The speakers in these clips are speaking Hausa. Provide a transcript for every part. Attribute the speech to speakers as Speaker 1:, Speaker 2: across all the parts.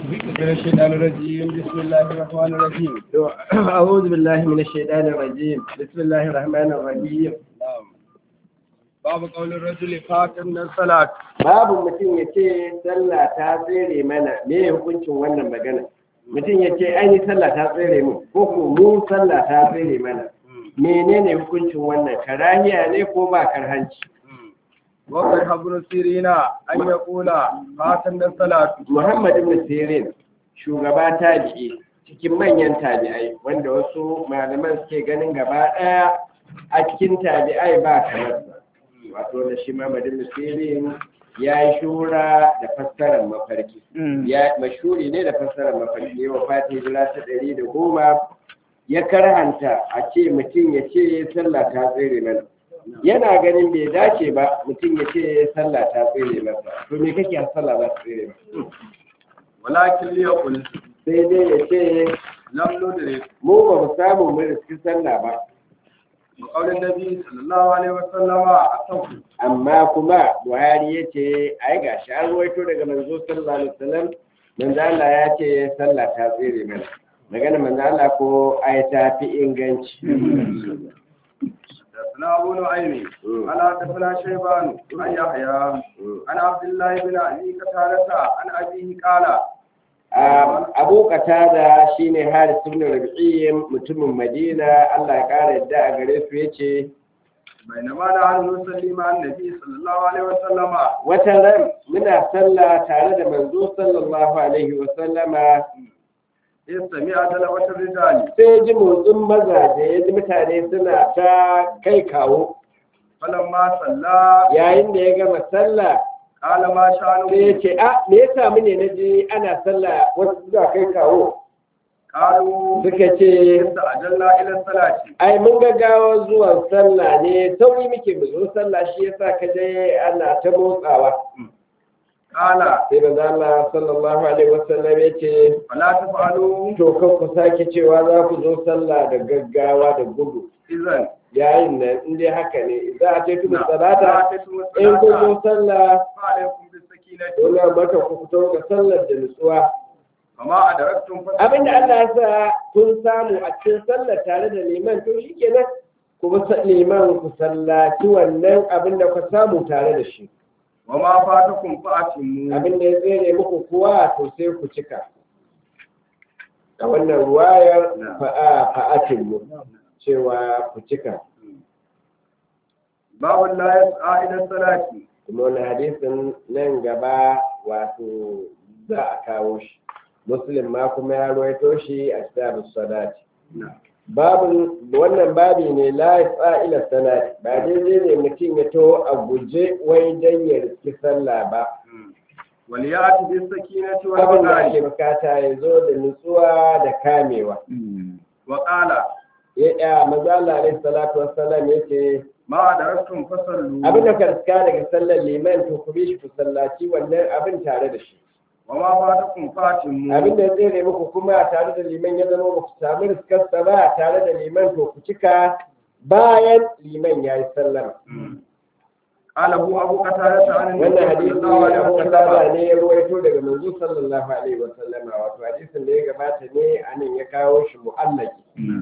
Speaker 1: من الشيطان الرجيم بسم الله الرحمن الرحيم
Speaker 2: أعوذ بالله من الشيطان الرجيم بسم الله الرحمن الرحيم
Speaker 1: نعم باب قول الرجل فاتن من الصلاة
Speaker 2: babu mutum ya ce sallah ta tsere mana me hukuncin wannan magana mutum ya ce ai ni sallah ta tsere mu ko ko mu sallah ta tsere mana menene hukuncin wannan karahiya ne ko ba karhanci
Speaker 1: وقد ابن سيرين أن يقول فاتن من الصلاة
Speaker 2: Muhammad ibn Sirin shugaba tabi'i cikin manyan tabi'ai wanda wasu malaman suke ganin gaba ɗaya a cikin tabi'ai ba kamar sa wato da shi Muhammad ibn Sirin ya yi shura da fassarar mafarki ya mashuri ne da fassarar mafarki yawa fati hijira ta ɗari da goma ya karhanta a ce mutum ya ce sallah ta tsere mana yana ganin bai dace ba mutum ya ce sallah ta tsere masa to me kake a sallah za ta tsere masa
Speaker 1: ولكن ليقل
Speaker 2: sai dai ya ce
Speaker 1: لم ندرك
Speaker 2: mu ba mu samu mu riski sallah ba
Speaker 1: وقول النبي صلى الله عليه وسلم أصف
Speaker 2: amma kuma buhari ya ce ai ga shi an ruwaito daga manzo sallallahu alaihi wasallam manzo Allah ya ce sallah ta tsere mana magana manzo Allah ko ai ta fi inganci
Speaker 1: حدثنا أبو نعيم قال حدثنا شيبان عن يحيى عن عبد الله بن أبي قتادة عن أبيه قال
Speaker 2: Um, abu katada shine haris ibn rabi'i mutumin madina Allah ya kara yadda a gare su yace
Speaker 1: بينما نحن نصلي مع النبي صلى الله عليه وسلم
Speaker 2: wata ran muna sallah tare da manzo sallallahu alaihi wa sallama
Speaker 1: إذ سمع تلاوة الرجال
Speaker 2: sai ji motsin mazaje ya ji mutane suna ta kai kawo
Speaker 1: فلما صلى
Speaker 2: yayin da ya gama sallah
Speaker 1: قال ما
Speaker 2: sai ya
Speaker 1: شأنه
Speaker 2: ce a me ya samu ne na ji ana sallah wasu suna kai kawo
Speaker 1: قالوا
Speaker 2: suka ce
Speaker 1: إذ أجلنا إلى الصلاة
Speaker 2: ai mun gaggawa zuwan sallah ne sauri muke mu zo sallah shi yasa ka je ana ta motsawa
Speaker 1: قال
Speaker 2: sai manzo Allah sallallahu alaihi wasallam ya ce
Speaker 1: فلا تفعلوا
Speaker 2: to kan ku sake cewa za ku zo sallah da gaggawa da gudu
Speaker 1: إذن
Speaker 2: yayin nan in dai haka ne za a ce tuba
Speaker 1: نعم.
Speaker 2: salata
Speaker 1: فاتتم
Speaker 2: in kun
Speaker 1: الصلاة
Speaker 2: zo sallah
Speaker 1: فعليكم بالسكينة
Speaker 2: dole maka ku fito ga sallar da nutsuwa
Speaker 1: وما أدركتم
Speaker 2: abinda Allah ya sa kun samu a cikin sallar tare da liman to shikenan ku bi sa- liman ku sallaci wannan abinda ku samu tare da shi
Speaker 1: وما فاتكم فأتموا
Speaker 2: abinda ya tsere muku kuwa to sai ku cika a wannan ruwayar
Speaker 1: Na'am.
Speaker 2: fa'a fa'atin mu cewa ku cika
Speaker 1: باب لا يسعى إلى الصلاة
Speaker 2: kuma wani hadisin nan gaba wato za a kawo shi muslim ma kuma ya ruwaito shi a kitabus salati
Speaker 1: نعم
Speaker 2: babin wannan babi ne la yasa ila salati ba daidai ne mutum ya to a guje wai dan ya riski sallah ba
Speaker 1: وليأتي بالسكينة
Speaker 2: abin da ake
Speaker 1: والوقار
Speaker 2: bukata ya zo da nutsuwa da kamewa
Speaker 1: وقال
Speaker 2: ya ya manzo Allah alaihi salatu wassalam yace
Speaker 1: ما أدركتم فصلوا
Speaker 2: abin da ka riska daga sallar liman to ku bi shi ku sallaci wannan abin tare da shi
Speaker 1: وما فاتكم فاتموا
Speaker 2: abin da ya tsere muku kuma tare da liman ya zama ba ku samu riskarsa ba tare da liman to ku cika bayan liman ya yi sallama
Speaker 1: قال أبو أبو قتادة عن
Speaker 2: wannan
Speaker 1: النبي
Speaker 2: hadisi
Speaker 1: صلى الله عليه
Speaker 2: abu
Speaker 1: وسلم
Speaker 2: kasaba ne ya ruwaito daga manzo sallallahu alaihi wa sallama wato hadisin da ya gabata ne anan ya kawo shi mu'allaki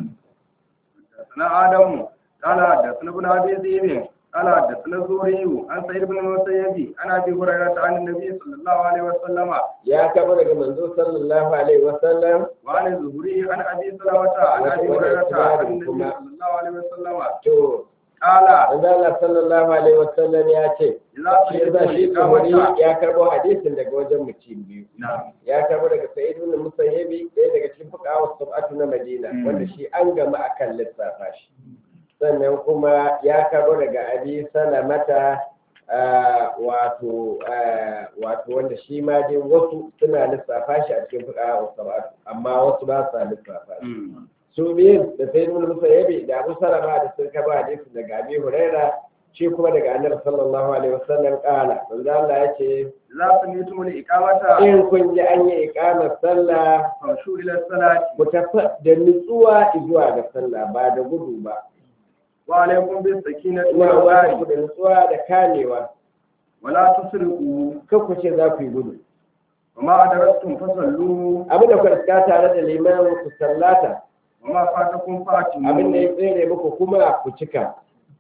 Speaker 1: حدثنا آدم قال حدثنا ابن أبي ذئب قال حدثنا الزهري عن سعيد بن المسيب عن أبي هريرة عن النبي صلى الله عليه وسلم
Speaker 2: ya kama daga manzo sallallahu alaihi wa sallam
Speaker 1: وعن الزهري عن أبي سلمة عن أبي هريرة عن النبي صلى الله عليه وسلم
Speaker 2: to
Speaker 1: قال
Speaker 2: manzo Allah sallallahu alaihi wa sallam ya ce
Speaker 1: إذا
Speaker 2: shi yasa shi
Speaker 1: سمعتم
Speaker 2: Zuhri
Speaker 1: الإقامة
Speaker 2: ya karbo hadisin daga wajen mutum biyu
Speaker 1: نعم
Speaker 2: ya karbo daga Sa'id ibn Musayyibi ɗaya daga cikin fuqaha sab'atu na Madina
Speaker 1: Mm.
Speaker 2: wanda shi an gama akan lissafa shi sannan kuma ya karbo daga Abi Salamata ah, wato ah, wato wanda shi ma dai wasu suna lissafa shi a cikin fuqaha sab'atu amma wasu ba sa lissafa shi su biyun da Sa'id ibn Musayyibi da Abu Salama da sun karbo hadisi daga Abi Huraira shi kuma daga Annabi sallallahu alaihi wasallam kala manzo Allah ya ce
Speaker 1: إذا سمعتم الإقامة
Speaker 2: in kun ji an yi ikamar sallah
Speaker 1: فامشوا إلى الصلاة
Speaker 2: ku tafi da nutsuwa zuwa ga sallah ba da gudu ba
Speaker 1: وعليكم بالسكينة
Speaker 2: ina wata ku
Speaker 1: والوقار
Speaker 2: da nutsuwa da kamewa
Speaker 1: ولا تسرقوا
Speaker 2: kan ku ce za ku yi gudu
Speaker 1: وما أدركتم فصلوا
Speaker 2: abin da ku riska tare da liman ku sallata
Speaker 1: وما فاتكم
Speaker 2: abin da
Speaker 1: فاتموا
Speaker 2: ya tsere muku kuma ku cika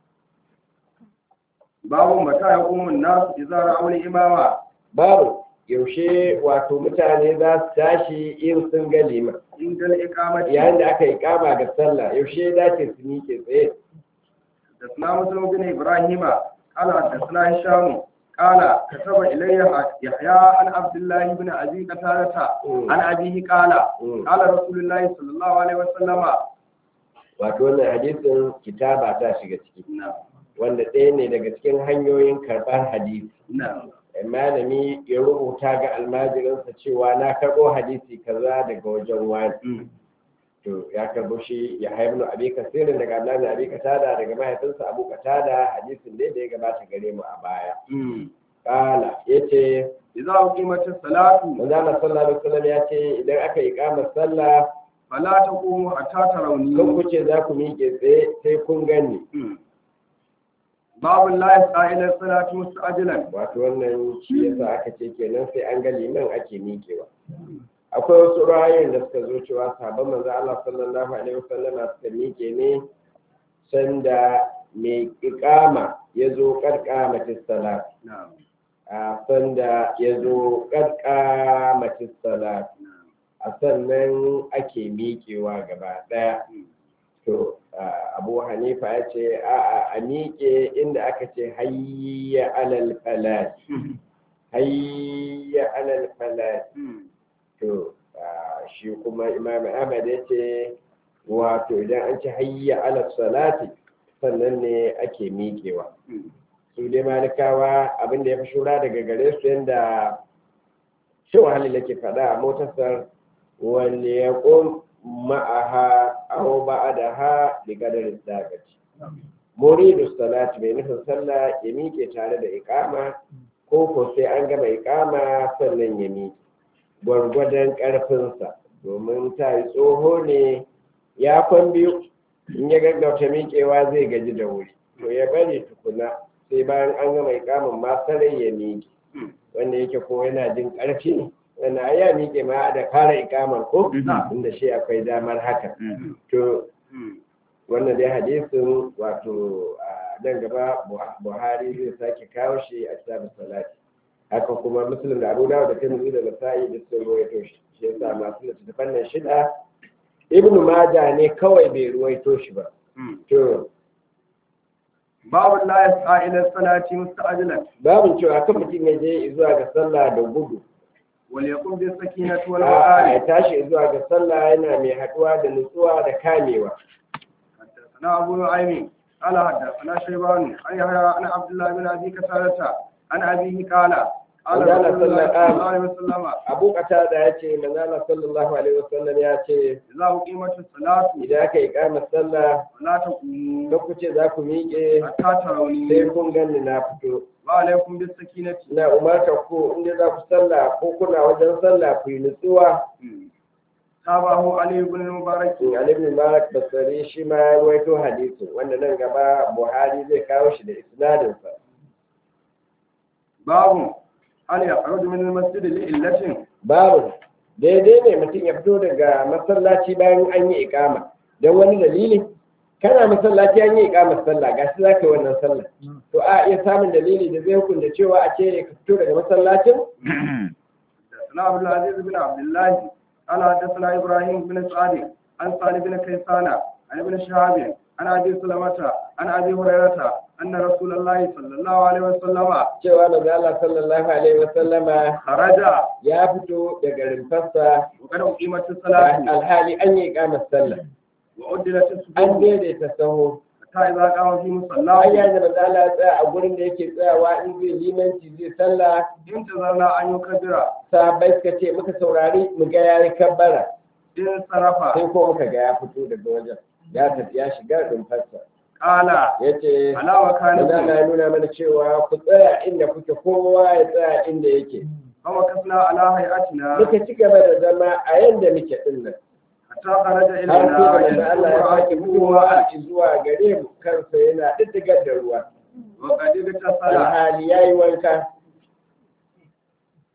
Speaker 1: باب متى يقوم الناس إذا رأوا الإمامة
Speaker 2: babu yaushe wato mutane za su tashi in sun ga liman
Speaker 1: عند الإقامة
Speaker 2: yayin da aka yi kama ga sallah yaushe ya dace su miƙe tsaye
Speaker 1: حدثنا مسلم بن إبراهيم قال حدثنا هشام قال كتب إلي يحيى عن عبد الله بن أبي قتادة عن أبيه قال
Speaker 2: Mm.
Speaker 1: قال رسول الله صلى الله عليه وسلم
Speaker 2: wato wannan hadisin kitaba ta shiga ciki
Speaker 1: نعم
Speaker 2: wanda ɗaya ne daga cikin hanyoyin karɓar hadisi
Speaker 1: نعم
Speaker 2: malami ya rubuta ga almajirinsa cewa na karɓo hadisi kaza daga wajen wani to ya karɓo shi ya haifu abi kasirin daga abdullahi abi katada daga mahaifinsa abu katada hadisin ne da ya gabata gare mu a baya kala yace
Speaker 1: إذا أقيمت الصلاة
Speaker 2: manzo Allah sallallahu alaihi wasallam ya ce idan aka yi kamar sallah
Speaker 1: فلا تقوموا حتى
Speaker 2: kan
Speaker 1: تروني
Speaker 2: ku ce za ku miƙe tsaye sai kun gani
Speaker 1: باب لا يسعى إلى الصلاة مستعجلا
Speaker 2: wato wannan shi yasa aka ce kenan sai an ga liman ake miƙewa akwai wasu ra'ayoyin da suka zo cewa sahabban manzo Allah sallallahu alaihi wasallam suka miƙe ne sanda mai iqama ya zo karkamatis salat
Speaker 1: نعم
Speaker 2: a sanda ya zo karkamatis salat a sannan ake miƙewa gaba ɗaya to ah, abu hanifa ya ce a a miƙe inda aka ce hayya alal falat hayya alal falat to ah, shi kuma imam ahmad ya ce wato idan an ce hayya alal salati sannan ne ake miƙewa su dai malikawa abinda ya fi shura daga gare su yadda shi wahalil yake faɗa a motasar wanda ya ƙun ma'aha aw ba'daha bi qadari dagati muridu salati mai nufin sallah ya miƙe tare da iqama ko ko sai an gama iqama sannan ya miƙe gwargwadon ƙarfinsa domin ta yi tsoho ne ya kwan biyu in ya gaggauta miƙewa zai gaji da wuri to ya bari tukuna sai bayan an gama iqamin ma sarai ya miƙe wanda yake ko yana jin ƙarfi wanda ai ya miƙe ma da fara ikamar ko inda shi akwai damar haka to wannan dai hadisin wato a nan gaba buhari zai sake kawo shi a kitabun salati haka kuma muslim da abu dawud da tirmidhi da nasa'i da sun ruwaito shi shi yasa masu littattafan nan shida ibnu maja ne kawai bai ruwaito shi ba to
Speaker 1: babu la yas'a ila salati musta'jilan
Speaker 2: babin cewa kan mutum ya je zuwa ga sallah da gudu
Speaker 1: wal yaqum bis sakinati wal
Speaker 2: a ya
Speaker 1: waqari
Speaker 2: tashi zuwa ga sallah yana mai haduwa da nutsuwa da kamewa
Speaker 1: حدثنا أبو نعيم قال حدثنا شيبان عن يحيى عن عبد الله بن أبي كثارة عن أبيه قال قال
Speaker 2: وقال
Speaker 1: رسول الله
Speaker 2: صلى
Speaker 1: صلى الله عليه وسلم
Speaker 2: abu da ya ce manzala sallallahu alaihi wasallam ya ce
Speaker 1: إذا أقيمت الصلاة
Speaker 2: idan aka yi kama sallah
Speaker 1: فلا تقوموا
Speaker 2: kan ku ce za ku miƙe
Speaker 1: حتى
Speaker 2: sai
Speaker 1: تروني
Speaker 2: kun ganni na fito
Speaker 1: وعليكم بالسكينة
Speaker 2: ina umarta ku inda za ku sallah ko kuna wajen sallah ku yi nutsuwa
Speaker 1: تابعه علي بن المبارك
Speaker 2: in Ali ibn Malik Basri shi ma ya rawaito hadisin wanda nan gaba Buhari zai kawo shi da isnadin sa
Speaker 1: باب هل يخرج من المسجد لإلة
Speaker 2: babu daidai ne mutum ya fito daga masallaci bayan an yi ikama don wani dalili kana masallaci an yi ikamar sallah gashi za ka yi wannan sallah to a iya samun dalili da zai hukunta cewa a ce ka fito daga masallacin
Speaker 1: حدثنا عبد العزيز بن عبد الله قال حدثنا ابراهيم بن سعد عن صالح بن كيسان عن ابن شهاب عن ابي سلمة عن ابي هريرة ان رسول الله صلى الله عليه وسلم
Speaker 2: cewa manzo Allah sallallahu alaihi wa sallama
Speaker 1: خرج
Speaker 2: ya fito daga rumfarsa
Speaker 1: وقد اقيمت الصلاة
Speaker 2: alhali an yi ikamar sallah
Speaker 1: وعدلت
Speaker 2: an
Speaker 1: الصفوف
Speaker 2: daidaita saho
Speaker 1: حتى اذا قام في
Speaker 2: an
Speaker 1: مصلاه
Speaker 2: yayin da manzo Allah ya tsaya a gurin da yake tsayawa in zai limanci zai sallah
Speaker 1: انتظرنا ان يكبر
Speaker 2: sahabbai suka ce muka saurari mu ga yayi kabbara
Speaker 1: انصرف
Speaker 2: sai ko muka ga ya fito daga wajen ya tafi ya shiga rumfarsa
Speaker 1: قال
Speaker 2: yace
Speaker 1: على
Speaker 2: manzo Allah
Speaker 1: مكانكم
Speaker 2: ya nuna mana cewa ku tsaya inda kuke kowa ya tsaya inda yake
Speaker 1: فمكثنا على هيئتنا
Speaker 2: muka ci gaba da zama a yanda muke din nan
Speaker 1: حتى خرج
Speaker 2: har sai da manzo Allah ya sake
Speaker 1: الينا
Speaker 2: fitowa zuwa gare mu kansa yana diddigar da ruwa
Speaker 1: وقد اغتسل
Speaker 2: alhali yayi wanka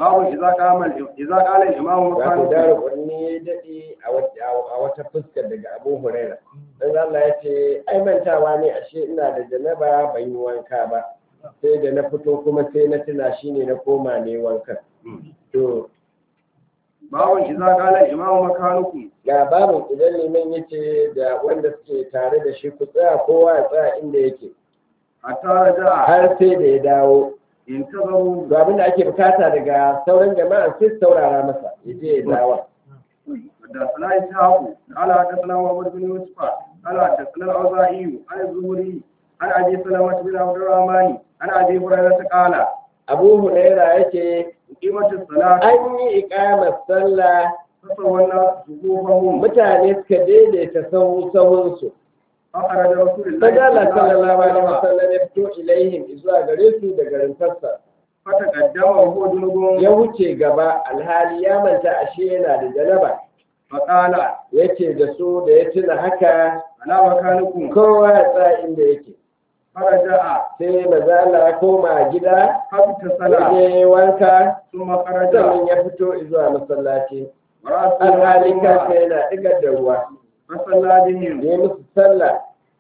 Speaker 1: babu idza qama idza qala al-imam
Speaker 2: wato
Speaker 1: makanu
Speaker 2: dara kwanni ya daɗe a wata- a wata fuskar daga abu huraira dan Allah ya ce ai mantawa ne ashe ina da janaba ban yi wanka ba sai da na fito kuma sai na tuna shine na koma ne wankan to
Speaker 1: babu idza qala al-imam makanukum
Speaker 2: ga babu idan liman yace da wanda suke tare da shi ku tsaya kowa ya tsaya inda yake
Speaker 1: hatta raja'a
Speaker 2: har sai da ya dawo
Speaker 1: intazaru
Speaker 2: to abin da ake bukata daga sauran jama'a sai su saurara masa ya je ya dawo
Speaker 1: حدثنا إسحاق قال حدثنا محمد بن يوسف قال حدثنا الأوزاعي عن الزهري عن أبي سلمة بن عبد الرحمن عن أبي هريرة قال
Speaker 2: abu huraira yake
Speaker 1: قيمة الصلاة
Speaker 2: an yi ikamar sallah
Speaker 1: فسوى الناس صفوفهم
Speaker 2: mutane suka daidaita sahu sahunsu
Speaker 1: أخرج رسول الله
Speaker 2: fadala sallallahu alaihi
Speaker 1: وسلم
Speaker 2: wasallam ya fito ilaihim zuwa gare su da garintarsa
Speaker 1: فتقدم وهو جنوب
Speaker 2: ya wuce gaba alhali ya manta ashe yana da janaba
Speaker 1: فقال
Speaker 2: yace da su da ya tuna haka
Speaker 1: أنا مكانكم
Speaker 2: kowa ya tsaya inda yake
Speaker 1: فرجع
Speaker 2: sai maza Allah ya koma gida
Speaker 1: حتى
Speaker 2: ya
Speaker 1: صلى
Speaker 2: je wanka
Speaker 1: ثم خرج
Speaker 2: sannan ya fito zuwa masallaci
Speaker 1: ورأسه
Speaker 2: alhali
Speaker 1: مكتوما
Speaker 2: kansa yana ɗigar da ruwa
Speaker 1: فصلى بهم
Speaker 2: ya yi musu sallah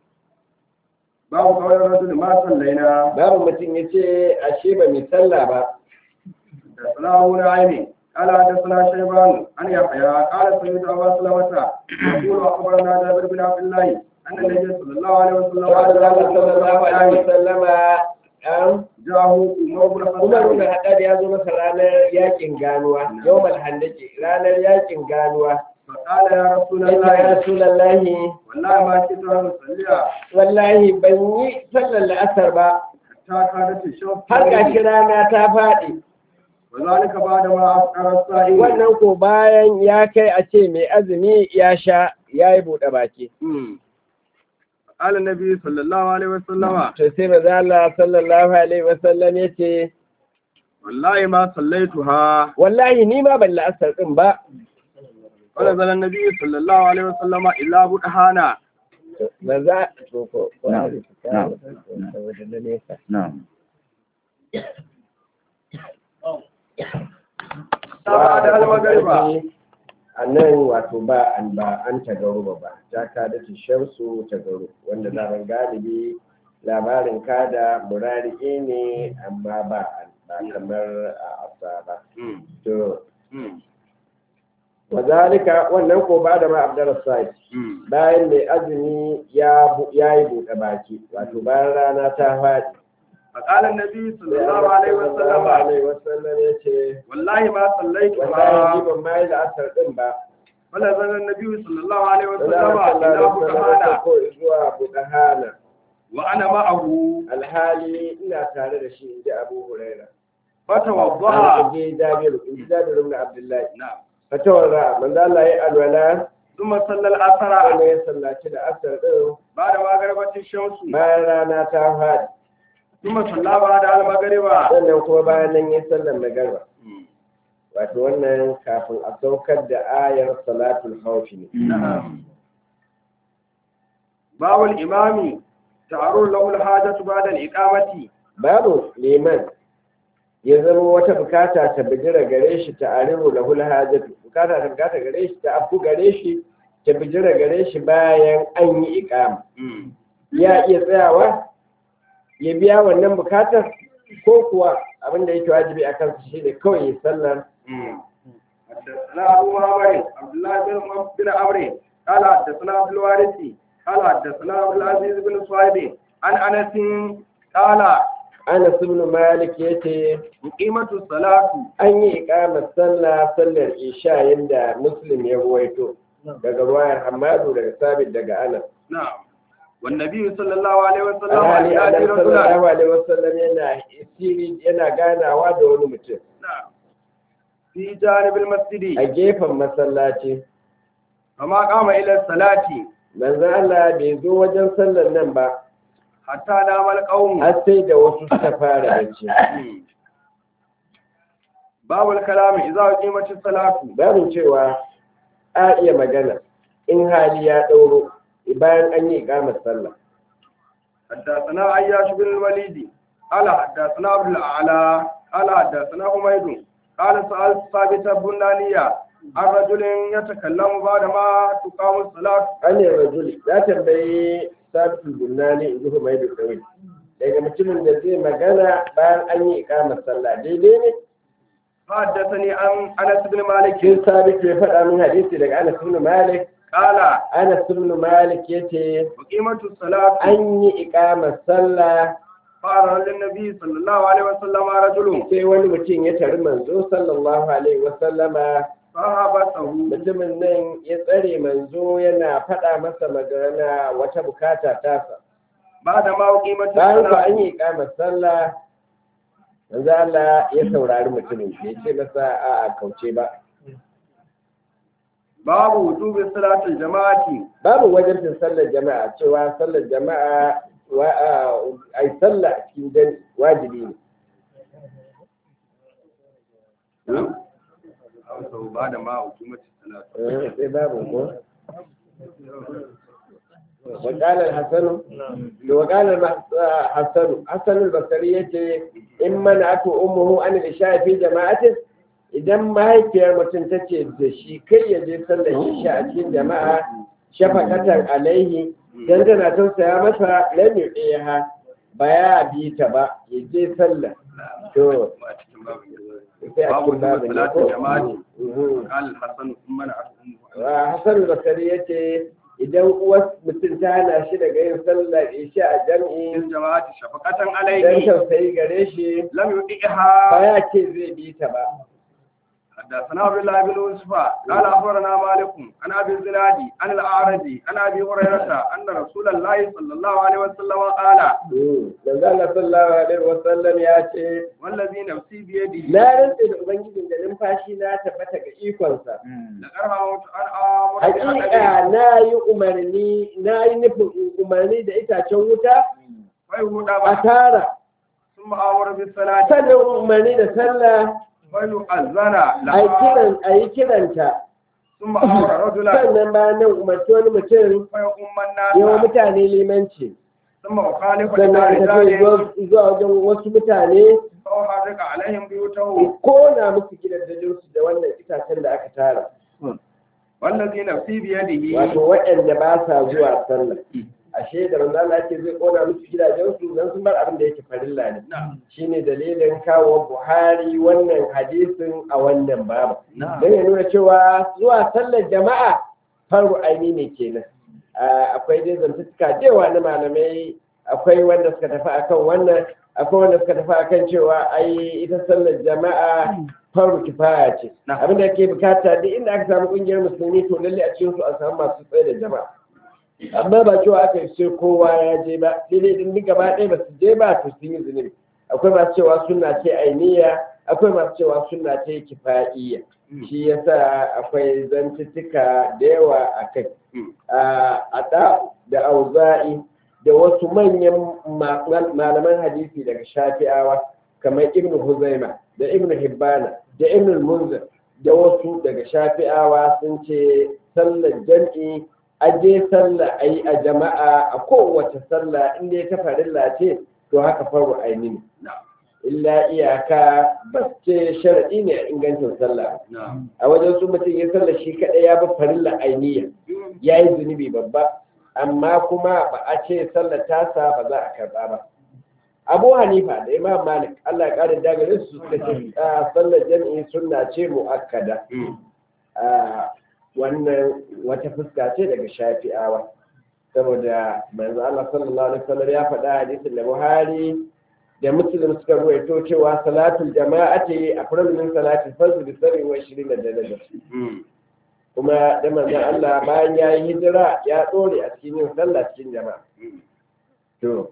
Speaker 1: باب قول الرجل ما صلينا
Speaker 2: babu mutum ya ce ashe ba mai sallah ba
Speaker 1: حدثنا أبو نعيم قال حدثنا شيبان عن يحيى قال سمعت أبا سلمة يقول أخبرنا جابر بن عبد الله أن النبي صلى الله عليه وسلم
Speaker 2: Wanda Allah sallallahu alaihi wasallama an
Speaker 1: جاءه عمر بن
Speaker 2: Umar bin
Speaker 1: الخطاب
Speaker 2: Haddad ya zo masa ranar yakin ganuwa yawmal handaki ranar yakin ganuwa
Speaker 1: فقال يا رسول
Speaker 2: yace ya
Speaker 1: الله
Speaker 2: Rasulullahi
Speaker 1: والله ما كنت أن أصلي
Speaker 2: wallahi ban yi sallar la'asar ba
Speaker 1: حتى كانت الشمس
Speaker 2: har gashi rana ta faɗi
Speaker 1: وذلك بعد ما أفطر الصائم
Speaker 2: wannan ko bayan ya kai a ce mai azumi ya sha ya yi buɗe baki
Speaker 1: مم. قال النبي صلى الله عليه وسلم
Speaker 2: to sai maza Allah sallallahu alaihi wasallam ya ce
Speaker 1: والله ما صليتها
Speaker 2: wallahi ni ma ban la'asar din ba
Speaker 1: ونزل النبي صلى الله عليه وسلم إلا بدهانا
Speaker 2: maza to ko ko
Speaker 3: Na'am. Na'am.
Speaker 2: saboda na nesa
Speaker 3: نعم
Speaker 1: بعد المغرب
Speaker 2: a nan wato ba an ba an tagaru ba ta kada ta shamsu tagaru wanda zaman galibi labarin kada murari ne amma ba ba kamar a asa ba to wazalika wannan ko ba da ma abdar sai bayan mai azumi ya bu- ya yi buɗe baki wato bayan rana ta faɗi
Speaker 1: فقال النبي صلى الله عليه
Speaker 2: sallallahu
Speaker 1: وسلم
Speaker 2: alaihi wasallam ya ce
Speaker 1: والله ما
Speaker 2: wallahi ni
Speaker 1: صليتها
Speaker 2: ban ma yi la'asar din ba
Speaker 1: ونزل النبي صلى الله عليه وسلم
Speaker 2: sallallahu
Speaker 1: إلى
Speaker 2: alaihi wasallam ya
Speaker 1: بدهانا
Speaker 2: ko zuwa budahana
Speaker 1: وأنا معه
Speaker 2: alhali ina tare da shi inji abu huraira
Speaker 1: فتوضأ
Speaker 2: an je jabiru inji jabiru ibn abdullahi
Speaker 1: نعم
Speaker 2: fatawar manzo Allah ya alwala
Speaker 1: ثم صلى العصر
Speaker 2: wanda ya sallaci da asar din
Speaker 1: بعد ما غربت الشمس
Speaker 2: bayan rana ta faɗi
Speaker 1: ثم صلى بعد المغرب
Speaker 2: sannan kuma bayan nan ya sallar magarba wato wannan kafin a saukar da ayar salatul haufi ne
Speaker 1: نعم باب الإمام تعرض له الحاجة بعد الإقامة
Speaker 2: babu liman ya zama wata bukata ta bijira gare shi ta arihu lahul hajatu bukata ta bukata gare shi ta afu gare shi ta bijira gare shi bayan an yi iqama ya iya tsayawa ya biya wannan bukatar ko kuwa abin da yake wajibi a kansa shi ne kawai ya sallar
Speaker 1: حدثنا أبو معمر عبد الله بن بن عمرو قال حدثنا عبد الوارث قال حدثنا عبد العزيز بن صهيب عن أنس قال
Speaker 2: Anas ibn Malik yace
Speaker 1: قيمة الصلاة
Speaker 2: an yi iqamar sallah sallar isha yanda Muslim ya ruwaito daga ruwayar Hamadu daga Sabit daga Anas
Speaker 1: نعم والنبي صلى الله عليه وسلم
Speaker 2: alhali
Speaker 1: يأتي
Speaker 2: Annabi
Speaker 1: رجلا
Speaker 2: sallallahu alaihi wasallam yana isiri yana ganawa da wani mutum
Speaker 1: نعم في جانب المسجد
Speaker 2: a gefen masallaci
Speaker 1: فما قام إلى الصلاة
Speaker 2: manzo Allah bai zo wajen sallar nan ba
Speaker 1: حتى نام القوم
Speaker 2: har sai da wasu suka fara bacci
Speaker 1: باب الكلام إذا قيمت الصلاة
Speaker 2: babin cewa a iya magana in hali ya ɗauro bayan an yi iqamar sallah
Speaker 1: حدثنا عياش بن الوليد قال حدثنا عبد الأعلى قال حدثنا حميد قال سألت ثابت البنانية عن رجل يتكلم بعد ما تقام الصلاة
Speaker 2: an yi rajuli ya tambayi sabitul bunani in zuhu mai da kawai daga mutumin da zai magana bayan an yi ikamar sallah daidai ne
Speaker 1: فحدثني عن أنس بن مالك
Speaker 2: kin sabit ya faɗa min hadisi daga anas ibn malik
Speaker 1: قال
Speaker 2: anas ibn malik yace
Speaker 1: وقيمة الصلاة
Speaker 2: an yi ikamar sallah
Speaker 1: فأرى للنبي صلى الله عليه وسلم رجل
Speaker 2: sai wani mutum ya tari manzo sallallahu alaihi wasallama
Speaker 1: فحبسه
Speaker 2: mutumin nan ya tsare manzo yana faɗa masa magana wata bukata tasa
Speaker 1: بعد ما أقيمت
Speaker 2: bayan ku
Speaker 1: الصلاة
Speaker 2: an yi ikamar sallah manzo Allah ya saurari mutumin bai ce masa a a kauce ba
Speaker 1: باب وجوب صلاة الجماعة
Speaker 2: babu wajibin sallar jama'a cewa sallar jama'a wa ai sallah a cikin jan wajibi ne
Speaker 1: أو بعد ما أقيمت الصلاة
Speaker 2: Eh, sai babu ko وقال الحسن وقال الحسن حسن البصري yace in mana aku ummuhu an isha fi jama'atin idan mahaifiyar mutum ta ce da shi kai ya je sallar isha a cikin jama'a shafaqatan alaihi dan tana tausaya masa lam yuqiha ba ya bi ta ba ya je sallar to sai a
Speaker 1: باب
Speaker 2: cikin
Speaker 1: وجوب
Speaker 2: babin ne
Speaker 1: صلاة
Speaker 2: ko
Speaker 1: الجماعة
Speaker 2: Mhm.
Speaker 1: قال الحسن ثم منعته أمه
Speaker 2: Hassan Bakari ya ce idan uwar mutum ta hana shi daga yin sallar isha a jam'i
Speaker 1: الجماعة شفقة
Speaker 2: don
Speaker 1: عليه
Speaker 2: tausayi gare shi
Speaker 1: لم
Speaker 2: ba
Speaker 1: يطيعها
Speaker 2: ya ce zai bi ta ba.
Speaker 1: حدثنا عبد الله بن يوسف قال اخبرنا مالك عن ابي الزناد عن الاعرج عن ابي هريره ان رسول الله صلى الله عليه وسلم قال
Speaker 2: Manzo Allah sallallahu alaihi wasallam ya ce
Speaker 1: والذي نفسي بيده
Speaker 2: na rantse da ubangijin da numfashi na tabbata ga ikonsa.
Speaker 1: لقد هممت ان امر بحدث
Speaker 2: Hakika na yi umarni na yi nufin umarni da itacen wuta
Speaker 1: فيهود
Speaker 2: a tara
Speaker 1: ثم امر بالصلاه
Speaker 2: sannan umarni da sallah
Speaker 1: فيؤذن
Speaker 2: a yi
Speaker 1: لها
Speaker 2: kiran a yi kiranta
Speaker 1: ثم امر رجلا
Speaker 2: sannan bayan nan umarci wani mutum
Speaker 1: فيؤم
Speaker 2: yawa
Speaker 1: الناس
Speaker 2: mutane limanci
Speaker 1: ثم اخالف
Speaker 2: sannan
Speaker 1: الى
Speaker 2: a tafi
Speaker 1: رجال
Speaker 2: zuwa wajen wasu mutane
Speaker 1: فاحرق عليهم بيوتهم
Speaker 2: kona musu gidajensu da wannan itacen da aka tara
Speaker 1: والذي نفسي بيده
Speaker 2: wato waɗanda ba sa zuwa sallah ashe da manzo Allah yake zai kona musu gidajensu dan sun bar abin da yake farilla ne
Speaker 1: نعم
Speaker 2: shine dalilin kawo Buhari wannan hadisin a wannan babu
Speaker 1: نعم
Speaker 2: don ya nuna cewa zuwa sallar jama'a faru aini ne kenan Ah, akwai dai zantuttuka da yawa na malamai akwai wanda suka tafi akan wannan akwai wanda suka tafi akan cewa ai ita sallar jama'a faru kifaya ce
Speaker 1: Na.
Speaker 2: abin da ke bukata duk inda aka samu kungiyar musulmi to lalle a cikin su a samu masu tsaye da jama'a amma ba cewa aka yi sai kowa ya je ba sai dai din duk gaba ɗaya ba su je ba to sun yi zunubi akwai masu cewa sunna ce ainiya akwai masu cewa sunna ce kifa'iyya shi yasa akwai zantuttuka da yawa a kai a da da auza'i da wasu manyan ma- malaman hadisi daga shafi'awa kamar ibnu huzaima da ibnu hibbana da ibnu munzir da wasu daga shafi'awa sun ce sallar jam'i aje sallah a yi a jama'a a kowace sallah inda ya ta farilla ce to haka faru aini ne illa iyaka ba ce sharaɗi ne a ingancin sallah
Speaker 1: نعم
Speaker 2: a wajen su mutum ya sallah shi kaɗai ya bi farilla ainiya ya yi zunubi babba amma kuma ba a ce sallar tasa ba za a karɓa ba abu hanifa da imam malik allah ya ƙara dagare su suka ce a sallar jami'i sunna ce mu'akkada a wannan wata fuska ce daga shafi'awa saboda manzo Allah sallallahu alaihi wasallam ya faɗa hadisin da Buhari da Muslim suka ruwaito cewa salatul jama'ati afdalu min salatil fajr bi 27 daraja kuma da manzo Allah bayan ya yi hijira ya dore a cikin yin sallah cikin jama'a to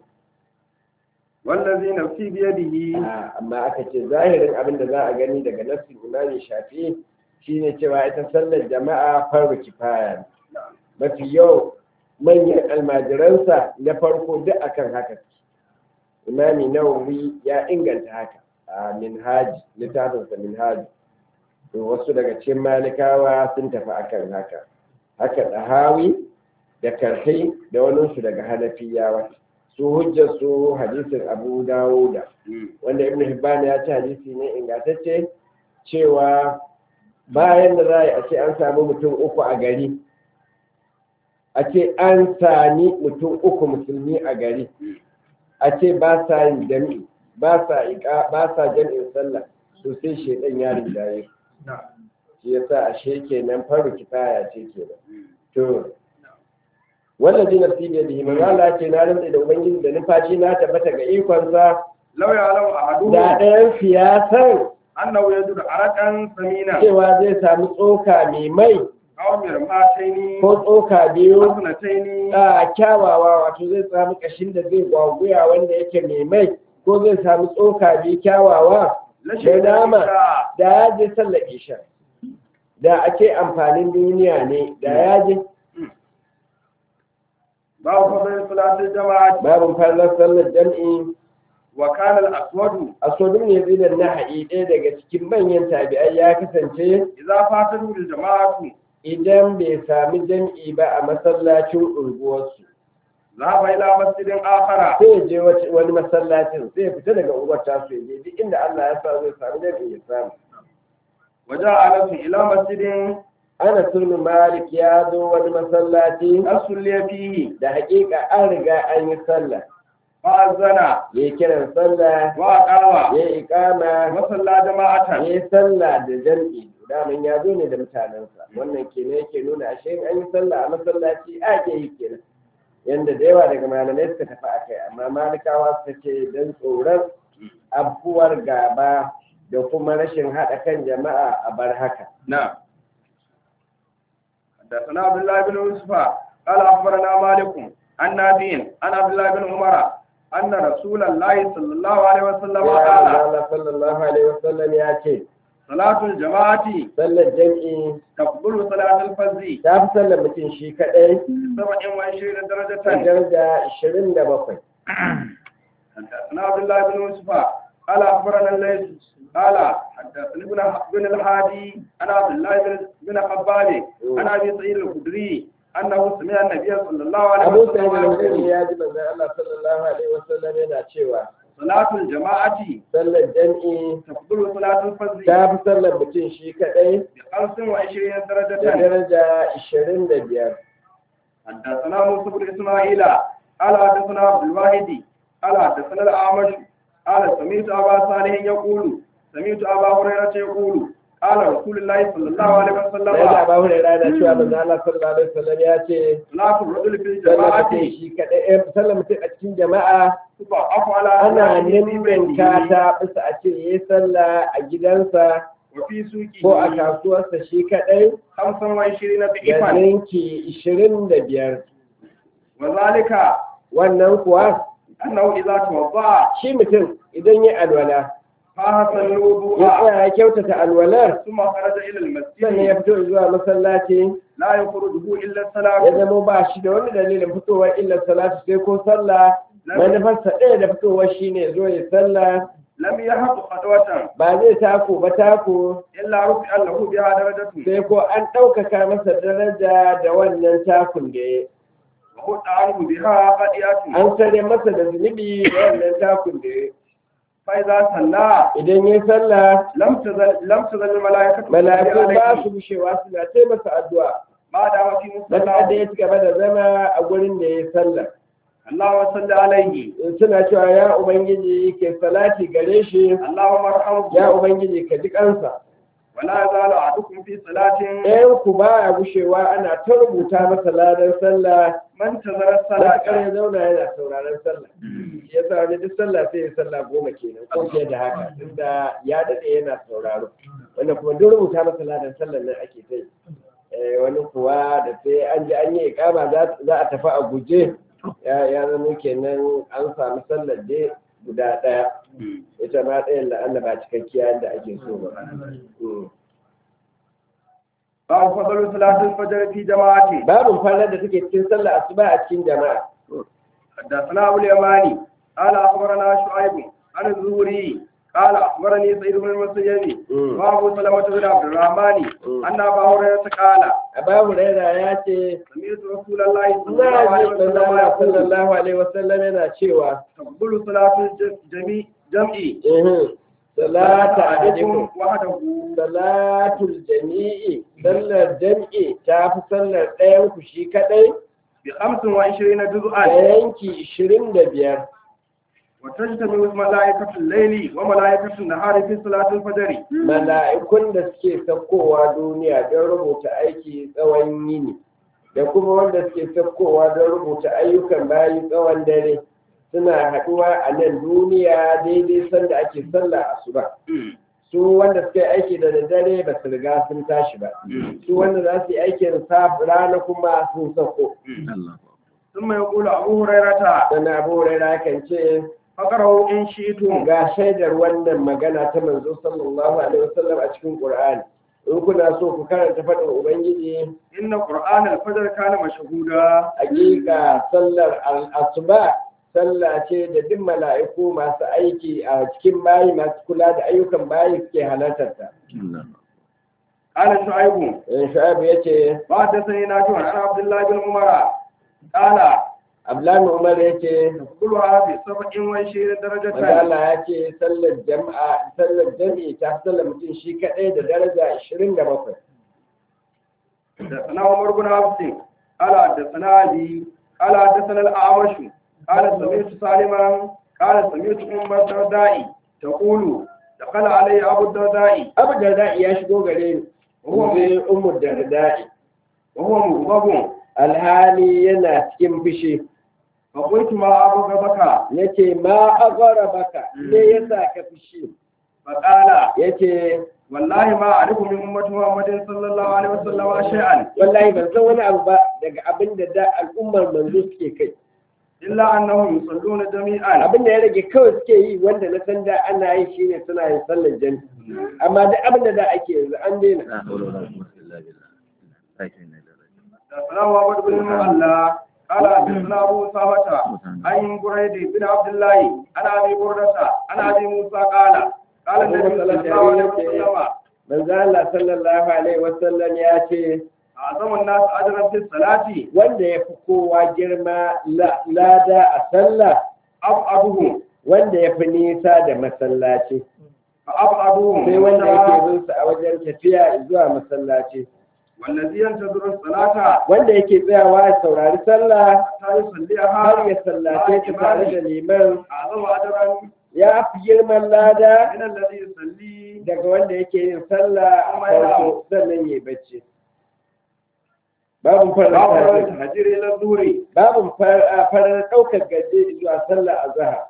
Speaker 1: والذي نفسي بيده
Speaker 2: a- amma aka ce zahirin abin da za a gani daga nassin imami shafi shine cewa ita sallar jama'a farko kifaya ne mafi yau manyan almajiransa na farko duk akan haka imami nawawi ya inganta haka a minhaji littafinsa minhaji to wasu daga cikin malikawa sun tafi akan haka haka ɗahawi da karfai da waninsu daga hanafiyawa su hujjar su hadisin abu dawuda wanda ibn hibban ya ce hadisi ne ingantacce cewa bayan da za a yi a ce an samu mutum uku a gari a ce an sami mutum uku musulmi a gari a ce ba sa yin jami'i ba sa iƙa ba sa jami'in sallah to sai shedan ya rinjaye shi yasa ashe kenan faru kifaya ce kenan to wannan ji nafsi da bihi manzo Allah ce na rantsa da ubangiji da nufashi na tabbata ga ikonsa
Speaker 1: law ya'lamu ahaduhum
Speaker 2: da ɗayan siyasan
Speaker 1: annahu yajudu arakan samina
Speaker 2: cewa zai samu tsoka mai mai
Speaker 1: aw mirmataini
Speaker 2: ko tsoka biyu
Speaker 1: hasnataini
Speaker 2: a kyawawa wato zai samu kashin da zai gwaguya wanda yake mai mai ko zai samu tsoka biyu kyawawa da nama da ya je sallar isha da ake amfanin duniya ne da ya je
Speaker 1: babu fadl salatul jama'ati
Speaker 2: babin fallar sallar jam'i
Speaker 1: wa kana al-aswadu
Speaker 2: asodin ne zai da naha'i ɗaya daga cikin manyan tabi'ai ya kasance
Speaker 1: idza fatatu lil jama'atu
Speaker 2: idan bai sami jam'i ba a masallacin unguwarsu
Speaker 1: zahaba ila masjidin akhara
Speaker 2: sai ya je wace- wani masallacin sai ya fita daga unguwar tasu ya je duk inda Allah ya sa zai sami jam'i ya samu
Speaker 1: waja'a nasu ila masjidin
Speaker 2: ana sulmi malik ya zo wani masallaci
Speaker 1: asulli fihi
Speaker 2: da hakika an riga an yi sallah
Speaker 1: fa'azana
Speaker 2: ya yi kiran sallah
Speaker 1: wa aqama
Speaker 2: ya yi ikama
Speaker 1: wa salla jama'atan
Speaker 2: ya yi sallah da jam'i daman ya zo ne da mutanensa wannan kenan yake nuna ashe in an yi sallah a masallaci a ke yi kenan yanda da yawa daga malamai suka tafi a kai amma malikawa suka ce don tsoron abubuwar gaba da kuma rashin haɗa kan jama'a a bar haka
Speaker 1: نعم حدثنا عبد الله بن يوسف قال اخبرنا مالك عن نافع عن عبد الله بن عمر ان رسول الله صلى الله عليه وسلم
Speaker 2: ya
Speaker 1: قال
Speaker 2: Allah sallallahu alaihi wasallam ya ce
Speaker 1: صلاة الجماعة
Speaker 2: sallar jam'i
Speaker 1: تفضل صلاة الفجر
Speaker 2: ta fi sallar mutum shi kaɗai
Speaker 1: 27
Speaker 2: da
Speaker 1: درجة
Speaker 2: daraja 27
Speaker 1: حدثنا عبد الله بن يوسف قال اخبرنا الليث قال حدثني ابن بن الهادي عن عبد الله بن بن خباب عن ابي سعيد الخدري انه سمع النبي صلى الله عليه
Speaker 2: abu sa'id
Speaker 1: وسلم
Speaker 2: al-khudri
Speaker 1: يقول
Speaker 2: ya ji manzon Allah sallallahu alaihi wasallam yana cewa
Speaker 1: صلاة الجماعة
Speaker 2: sallar jam'i
Speaker 1: تفضل صلاة الفجر
Speaker 2: ta fi sallar mutum shi kaɗai
Speaker 1: بخمس وعشرين
Speaker 2: da
Speaker 1: درجة
Speaker 2: daraja 25
Speaker 1: حدثنا موسى بن إسماعيل قال حدثنا عبد الواحد قال حدثنا الأعمش قال سمعت أبا صالح يقول سمعت أبا هريرة يقول قال رسول الله صلى الله عليه
Speaker 2: da ya
Speaker 1: وسلم
Speaker 2: ba hu da rana cewa manzon Allah sallallahu alaihi wasallam ya ce
Speaker 1: صلاة الرجل في
Speaker 2: sallar
Speaker 1: الجماعة
Speaker 2: mutum shi kaɗai eh, sallar mutum a cikin jama'a
Speaker 1: تضعف على
Speaker 2: ana
Speaker 1: صلاته في
Speaker 2: ninninka
Speaker 1: بيته
Speaker 2: ta bisa a ce yayi sallah a gidansa
Speaker 1: وفي
Speaker 2: ko a
Speaker 1: سوقه
Speaker 2: kasuwarsa shi kaɗai
Speaker 1: خمسا وعشرين
Speaker 2: da
Speaker 1: ضعفا
Speaker 2: ninki 25
Speaker 1: وذلك
Speaker 2: wannan kuwa
Speaker 1: أنه إذا توضأ
Speaker 2: shi mutum idan ya alwala
Speaker 1: فحسن
Speaker 2: ya
Speaker 1: الوضوء
Speaker 2: tsaya ya kyautata alwalar
Speaker 1: ثم خرج إلى
Speaker 2: sannan ya
Speaker 1: المسجد
Speaker 2: fito zuwa masallaci
Speaker 1: لا يخرجه إلا
Speaker 2: ya
Speaker 1: الصلاة
Speaker 2: zama ba shi da wani dalilin fitowar illar salatu sai ko sallah manufarsa ɗaya da fitowar shi ne zo ya sallah
Speaker 1: لم يهب خطوة
Speaker 2: ba zai tako ba tako
Speaker 1: إلا رفع له بها درجة
Speaker 2: sai ko an ɗaukaka masa daraja da wannan takun da ya
Speaker 1: وخد عنه بها خطيئة
Speaker 2: an sare masa da zunubi da wannan takun da ya
Speaker 1: فإذا صلى
Speaker 2: idan ya sallah
Speaker 1: لم تزل لم تزل الملائكة
Speaker 2: mala'iku
Speaker 1: تصلي
Speaker 2: ba
Speaker 1: عليه
Speaker 2: su bushewa suna tai masa addu'a
Speaker 1: ما دام في
Speaker 2: dan da
Speaker 1: مصلى
Speaker 2: ya ci gaba da zama a gurin da ya sallah
Speaker 1: اللهم صل عليه
Speaker 2: suna cewa ya ubangiji ke salati gare shi
Speaker 1: اللهم ارحمه
Speaker 2: ya ubangiji ka ji kansa
Speaker 1: ولا يزال أحدكم في صلاة
Speaker 2: ɗayan ku ba ya gushewa ana ta rubuta masa ladan sallah
Speaker 1: من تزل
Speaker 2: matuƙar
Speaker 1: الصلاة
Speaker 2: ya zauna yana sauraron sallah shi yasa wani duk sallah sai ya sallah goma kenan ko fiye da haka tunda ya daɗe yana sauraro wanda kuma duk rubuta masa ladan sallah nan ake ta yi Eh, wani kuwa da sai an ji an yi ikama za za a tafi a guje ya ya zama kenan an samu sallar dai guda ɗaya ita ma ɗayan la'alla ba cikakkiya yadda ake so ba Mm.
Speaker 1: باب فضل صلاة الفجر في جماعة
Speaker 2: babin fallar da take cikin sallah asuba a cikin jama'a
Speaker 1: حدثنا أبو اليماني قال أخبرنا شعيب عن الزهري قال أخبرني سيد بن المسيب
Speaker 2: مم.
Speaker 1: وأبو سلمة بن عبد الرحمن
Speaker 2: مم.
Speaker 1: أن أبا هريرة قال
Speaker 2: abu huraira ya ce
Speaker 1: سمعت رسول الله صلى الله
Speaker 2: na
Speaker 1: عليه
Speaker 2: ji
Speaker 1: وسلم
Speaker 2: manzala
Speaker 1: يقول
Speaker 2: sallallahu alaihi wasallam yana cewa
Speaker 1: تقبل صلاة الجميع جمعي
Speaker 2: "Ihun, salata ahadikum
Speaker 1: أحدكم وحده
Speaker 2: salatul jami'i sallar jam'i ta fi sallar ɗayan ku shi kaɗai
Speaker 1: بخمس وعشرين
Speaker 2: da
Speaker 1: جزءا
Speaker 2: yanki ishirin da biyar
Speaker 1: وتجتمع ملائكة الليل وملائكة النهار في صلاة الفجر
Speaker 2: mala'ikun da suke saukowa duniya don rubuta aiki tsawon yini da kuma wanda suke saukowa don rubuta ayyukan bayi tsawon dare suna haɗuwa a nan duniya daidai sanda ake sallah asuba su wanda suka yi aiki da daddare ba su riga sun tashi ba su wanda za su yi aikin saf rana kuma sun sauko
Speaker 1: ثم يقول أبو هريرة
Speaker 2: sana abu hurairah kan ce
Speaker 1: فقرأوا إن شئتم
Speaker 2: ga shaidar wannan magana ta manzo sallallahu alaihi wasallam a cikin qur'ani in kuna so ku karanta faɗin ubangiji
Speaker 1: إن قرآن الفجر كان مشهودا
Speaker 2: hakika sallar al-asuba sallah ce da duk mala'iku masu aiki a cikin bayi masu kula da ayyukan bayi suke halartar ta
Speaker 1: قال شعيب
Speaker 2: in shu'aib yace
Speaker 1: وحدثني نافع عن عبد الله بن عمر قال
Speaker 2: abdullahi umar yace
Speaker 1: كلها بسبع وعشرين
Speaker 2: manzo
Speaker 1: درجة
Speaker 2: Allah ya ce sallar jama'a sallar jami'i ta fi sallar mutum shi kadai da daraja 27
Speaker 1: حدثنا عمر بن عبد قال حدثنا أبي قال حدثنا الأعمش قال سمعت سالما قال سمعت أم الدرداء تقول دخل علي أبو الدرداء
Speaker 2: abu da ya shigo gare ni
Speaker 1: وهو
Speaker 2: zai umu da
Speaker 1: وهو مغضب
Speaker 2: alhali yana cikin fushi
Speaker 1: فقلت ما أبغضك
Speaker 2: yace ma agara baka me yasa ka fushi
Speaker 1: فقال
Speaker 2: yace
Speaker 1: والله ما أعرف من أمة محمد صلى الله عليه وسلم شيئا
Speaker 2: wallahi ban san wani abu ba daga abin da da al'ummar manzo suke kai
Speaker 1: إلا أنهم يصلون جميعا
Speaker 2: abin da ya rage kawai suke yi wanda na san da ana yi shine suna yin sallar jami amma duk abin da da ake yanzu an daina
Speaker 3: لا حول ولا قوة إلا بالله لكن
Speaker 1: حدثنا محمد بن المعلى قال حدثنا ابو اسامه عن بريد بن عبد الله عن ابي برده عن ابي موسى قال قال النبي صلى الله عليه وسلم
Speaker 2: manzo Allah sallallahu alaihi wasallam ya ce
Speaker 1: اعظم الناس اجرا في الصلاه
Speaker 2: wanda ya fi kowa girma la- lada a sallah
Speaker 1: ابعدهم
Speaker 2: wanda ya fi nisa da masallaci
Speaker 1: فابعدهم
Speaker 2: sai wanda yake bin sa a wajen tafiya zuwa masallaci
Speaker 1: والذي ينتظر الصلاه
Speaker 2: wanda yake tsayawa ya saurari sallah
Speaker 1: حتى يصليها
Speaker 2: har ya sallace ta tare da liman
Speaker 1: اعظم اجرا
Speaker 2: ya fi girman lada
Speaker 1: من الذي يصلي
Speaker 2: daga wanda yake yin sallah a farko sannan ya bacci babin
Speaker 1: باب
Speaker 2: farar
Speaker 1: الهجر الى الظهر
Speaker 2: babin farar ɗaukar gaje zuwa sallah a zahar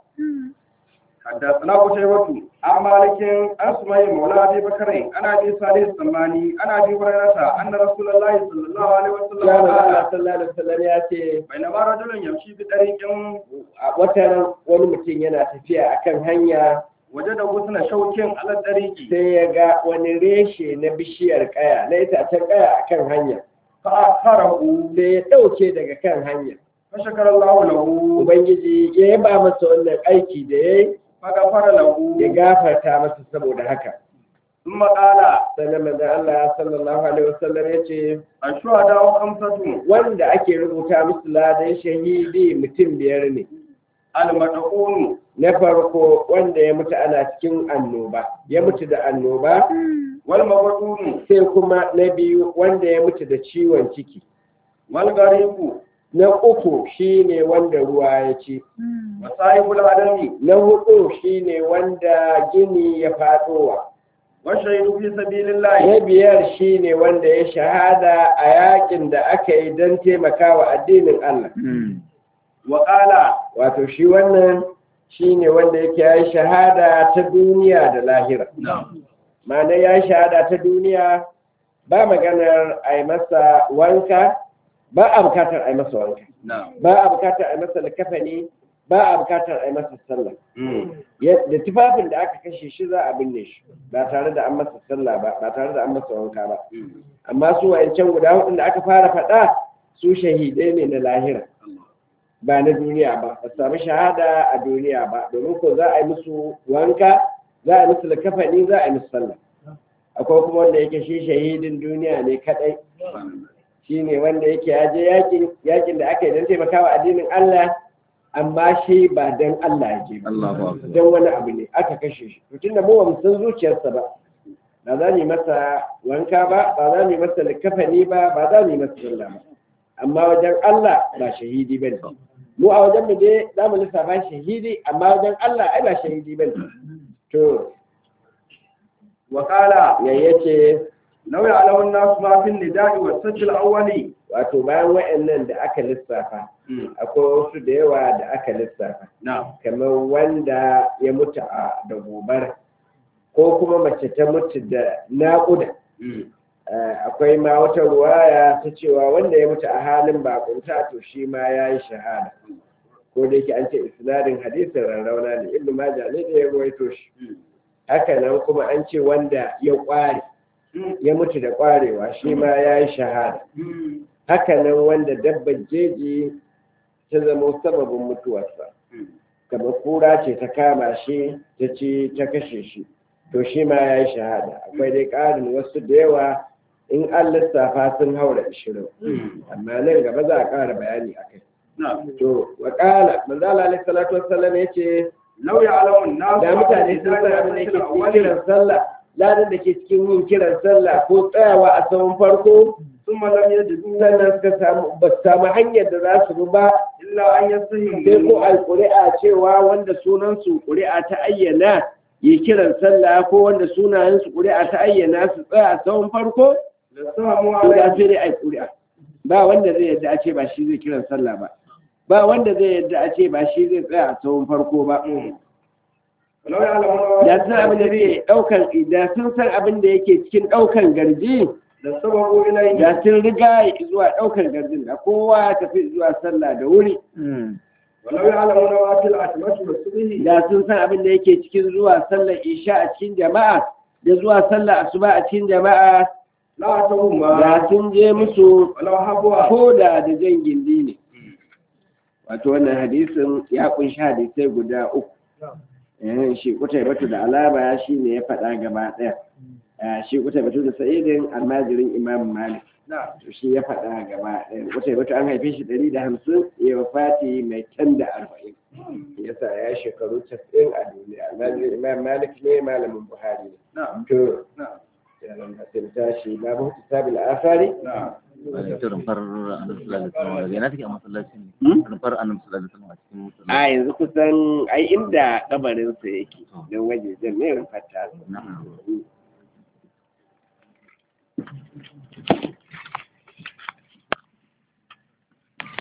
Speaker 1: حدثنا قتيبة عن مالك عن سمي مولى أبي بكر عن أبي صالح السماني عن أبي هريرة أن رسول الله صلى الله عليه وسلم
Speaker 2: ya Allah
Speaker 1: قال
Speaker 2: sallallahu alaihi wasallam ya ce
Speaker 1: بينما رجل يمشي بطريق
Speaker 2: a wata wani mutum yana tafiya akan hanya
Speaker 1: وجد غصن شوك على الطريق
Speaker 2: sai ya ga wani reshe na bishiyar kaya na itacen kaya akan hanya
Speaker 1: فأخره
Speaker 2: sai ya ɗauke daga kan hanya
Speaker 1: فشكر الله له
Speaker 2: ubangiji ya yaba masa wannan aiki da ya yi
Speaker 1: فغفر له
Speaker 2: ya gafarta masa saboda haka
Speaker 1: ثم قال
Speaker 2: sannan manzon Allah sallallahu alaihi wasallam ya ce
Speaker 1: الشهداء خمسة
Speaker 2: wanda ake rubuta musu ladan shahidi mutum biyar ne
Speaker 1: المدعون
Speaker 2: na farko wanda ya mutu ana cikin annoba ya mutu da annoba
Speaker 1: والمبعون
Speaker 2: sai kuma na biyu wanda ya mutu da ciwon ciki
Speaker 1: والغريب
Speaker 2: na uku shine wanda ruwa ya ci
Speaker 1: وصاحب العدم
Speaker 2: na hudu shine wanda gini ya fadowa
Speaker 1: والشهيد في سبيل الله
Speaker 2: na biyar shine wanda ya shahada a yakin da aka yi don taimakawa addinin Allah
Speaker 1: وقال
Speaker 2: wato shi wannan shine wanda yake ya yi shahada ta duniya da lahira ma'ana ya yi shahada ta duniya ba maganar a yi masa wanka ba a bukatar a yi masa wanka ba a bukatar a yi masa likafani ba a bukatar a yi masa sallah Ya- da tufafin da aka kashe shi za a binne shi ba tare da an masa sallah ba ba tare da an masa wanka ba amma su wayancan guda hudun da aka fara faɗa su shahidai ne na lahira ba na duniya ba ba su sami shahada a duniya ba domin ko za a yi musu wanka za a yi musu likafani za a yi musu sallah akwai kuma wanda yake shi shahidin duniya ne kadai shi ne wanda yake ya je yakin yakin da aka yi don taimakawa addinin Allah amma shi ba dan Allah ya je ba
Speaker 3: Allahu akbar
Speaker 2: dan wani abu ne aka kashe shi to tunda mu ba mu san zuciyarsa ba ba za mu yi masa wanka ba ba za mu yi masa likafani ba ba za mu yi masa sallah ba amma wajen Allah ba shahidi bane mu a wajen mu dai za mu lissafa shahidi amma wajen Allah ai ba shahidi bane to
Speaker 1: وقال
Speaker 2: yayyace
Speaker 1: لو يعلم الناس ما في النداء والسجل الأولي
Speaker 2: wato bayan wa'annan da aka lissafa akwai wasu da yawa da aka lissafa
Speaker 1: نعم
Speaker 2: kamar wanda ya mutu a da gobara ko kuma mace ta mutu da naƙuda Eh, akwai ma wata ruwaya ta cewa wanda ya mutu a halin bakunta to shi ma ya yi shahada ko da yake an ce isnadin hadisin rarrauna ne ibnu majah ne da ya ruwaito shi haka nan kuma an ce wanda ya kware ya mutu da kwarewa shi ma ya yi shahada haka nan wanda dabbar jeji ta zama sababin mutuwarsa kamar kura ce ta kama shi ta ci ta kashe shi to shi ma ya yi shahada akwai dai ƙarin wasu da yawa in an lissafa sun haura ishirin amma nan gaba za a ƙara bayani a kai
Speaker 1: نعم
Speaker 2: to wa ƙala manzala alaihi salatu wassalam ya ce
Speaker 1: لو يعلم الناس
Speaker 2: da mutane sun san abin da ke cikin kiran sallah ladan da ke cikin yin kiran sallah ko tsayawa a tsawon farko
Speaker 1: ثم لم يجدوا
Speaker 2: sannan suka samu ba su samu hanyar da za su bi ba
Speaker 1: إلا أن يستهم
Speaker 2: sai ko a ƙuri'a cewa wanda sunansu ƙuri'a ta ayyana yi kiran sallah ko wanda sunayensu ƙuri'a ta ayyana su tsaya a tsawon farko
Speaker 1: لسهموا
Speaker 2: to da
Speaker 1: عليه
Speaker 2: sai dai a yi ƙuri'a ba wanda zai yadda a ce ba shi zai kiran sallah ba ba wanda zai yadda a ce ba shi zai tsaya a tsawon farko ba
Speaker 1: ولو يعلمون
Speaker 2: da sun abin da zai ɗaukan da sun san abin da yake cikin ɗaukan garji
Speaker 1: لسبقوا إليه
Speaker 2: da sun riga zuwa ɗaukan garjin da kowa ya tafi zuwa sallah da wuri
Speaker 1: ولو يعلمون ما في العتمة والصبح
Speaker 2: da sun san abin da yake cikin zuwa sallar isha a cikin jama'a da zuwa sallar asuba a cikin jama'a
Speaker 1: لا أتوهما
Speaker 2: da sun je musu
Speaker 1: ولو حبوا
Speaker 2: ko da da jan gindi ne wato wannan hadisin ya kunshi hadisai guda uku eh shi kutai batu da alama shi ne ya faɗa gaba ɗaya Eh, shi kutai batu da sa'idin almajirin imam malik
Speaker 1: نعم
Speaker 2: to shi ya faɗa gaba ɗaya kutai batu an haife shi ɗari da hamsin ya wafati mai can da arba'in yasa ya shekaru casa'in a duniya almajirin imam malik ne malamin buhari ne
Speaker 1: نعم
Speaker 2: to
Speaker 1: نعم
Speaker 2: yaran da sun tashi babu hisabil asari
Speaker 1: نعم
Speaker 3: Wani ita rumfar annabi sallallahu alaihi wasallam daga ina take a masallacin
Speaker 2: Hmm?
Speaker 3: ne rumfar annabi sallallahu alaihi wasallam a cikin
Speaker 2: a
Speaker 3: masallaci
Speaker 2: yanzu kusan ai inda kabarinsa yake don wajejen ne rufata
Speaker 3: na'am